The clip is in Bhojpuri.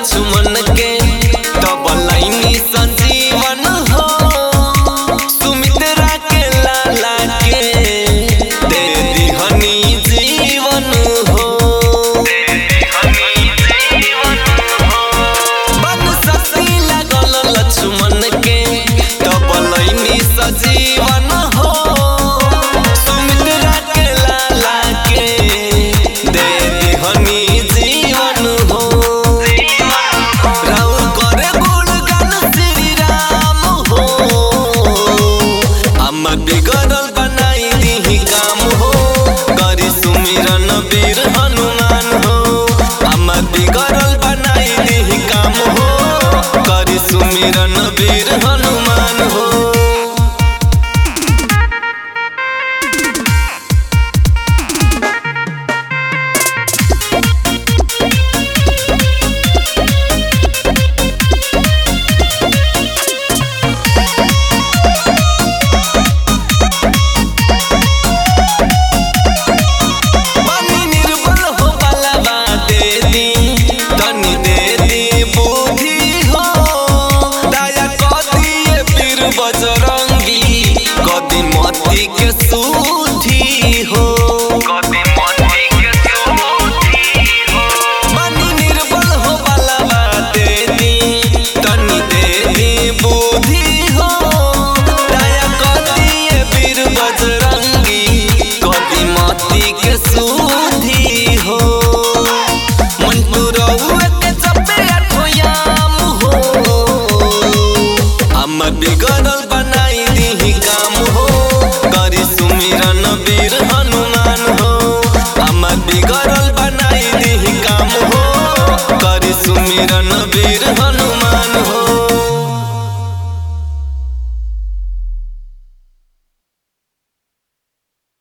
लक्ष्मण के तब लाइनी संजीवन हो सुमित्रा के लाला के दे दिहनी जीवन हो बन ससी लागल लक्ष्मण के तब लाइनी सजीवन हो सुमित्रा के लाला के दे दिहनी जीवन हो राउर करे गुणगान श्री राम हो अम्मा बिगड़ल बनाई दीही काम हो करी सुमिरन वीर हनुमान हो अम्मा बिगड़ल बनाई दीही काम हो करी सुमिरन वीर हनुमान हो बनी निर्बल हो बलवा दे दी तनी